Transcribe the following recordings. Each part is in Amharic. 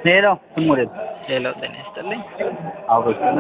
ሄሎ ስሙሬ ሄሎ ጤና ይስጥልኝ። አብሮች ነ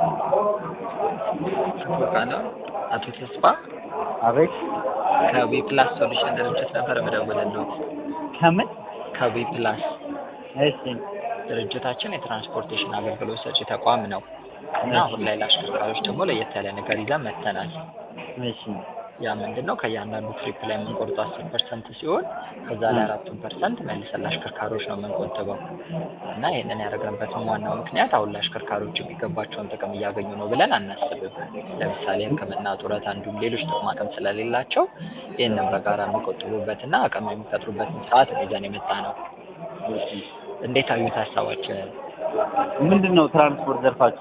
አቶ ቃለው አቶ ተስፋ አቤት ከዊ ፕላስ ሶሉሽን ድርጅት ነበር የምደውልልዎት። ከምን ከዊ ፕላስ እሺ ድርጅታችን የትራንስፖርቴሽን አገልግሎት ሰጪ ተቋም ነው እና አሁን ላይ ለአሽከርካሪዎች ደግሞ ለየት ያለ ነገር ይዘን መጥተናል። እሺ ያ ምንድን ነው? ከእያንዳንዱ ትሪፕ ላይ የምንቆርጠው አስር ፐርሰንት ሲሆን ከዛ ላይ አራቱን ፐርሰንት መልሰን ለአሽከርካሪዎች ነው የምንቆጥበው እና ይህንን ያደረግንበትም ዋናው ምክንያት አሁን ለአሽከርካሪዎች የሚገባቸውን ጥቅም እያገኙ ነው ብለን አናስብም። ለምሳሌ ሕክምና፣ ጡረታ እንዲሁም ሌሎች ጥቅማ ጥቅም ስለሌላቸው ይህንን በጋራ የሚቆጥቡበትና አቅም የሚፈጥሩበትን ስርዓት ነው ይዘን የመጣ ነው። እንዴት አዩት ሀሳባችንን? ምንድን ነው ትራንስፖርት ዘርፋችሁ?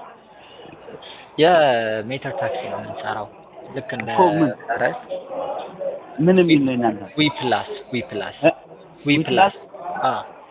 የሜትር ታክሲ ነው የምንሰራው ልክ እንደ እኮ ምን? ፈረስ ምን የሚል ነው እናንተ? ዊ ፕላስ ዊ ፕላስ እ? ዊ ዊ ፕላስ አ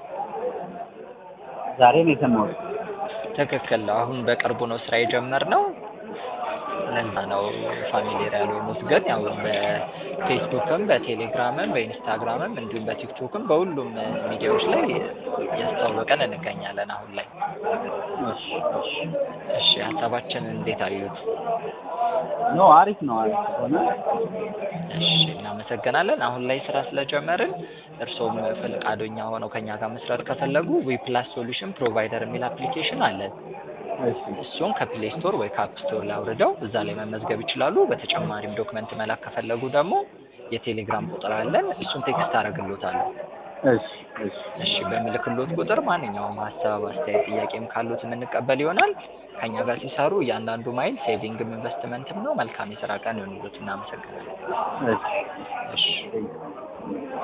ዛሬ ነው የሰማሁት። ትክክል ነው። አሁን በቅርቡ ነው ስራ የጀመርነው። ለዛ ነው ፋሚሊየር ያልሆኑት። ግን ያው በፌስቡክም በቴሌግራምም በኢንስታግራምም እንዲሁም በቲክቶክም በሁሉም ሚዲያዎች ላይ እያስተዋወቀን እንገኛለን አሁን ላይ። እሺ እሺ እሺ ሀሳባችንን እንዴት አዩት? ኖ አሪፍ ነው አሪፍ ሆነ። እሺ እናመሰግናለን። አሁን ላይ ስራ ስለጀመርን እርስዎም ፈቃደኛ ሆነው ከኛ ጋር መስራት ከፈለጉ ዊ ፕላስ ሶሉሽን ፕሮቫይደር የሚል አፕሊኬሽን አለን። እሺ እሱን ከፕሌይ ስቶር ወይ ከአፕ ስቶር ላይ አውርደው እዛ ላይ መመዝገብ ይችላሉ። በተጨማሪም ዶክመንት መላክ ከፈለጉ ደግሞ የቴሌግራም ቁጥር አለን። እሱን ቴክስት አደርግሎታለሁ። እሺ እሺ እሺ በምልክሎት ቁጥር ማንኛውም ሀሳብ፣ አስተያየት፣ ጥያቄም ካሉት የምንቀበል ይሆናል። ከኛ ጋር ሲሰሩ እያንዳንዱ ማይል ሴቪንግም ኢንቨስትመንትም ነው። መልካም የስራ ቀን ይሆንሎት። እናመሰግናለን። እሺ እሺ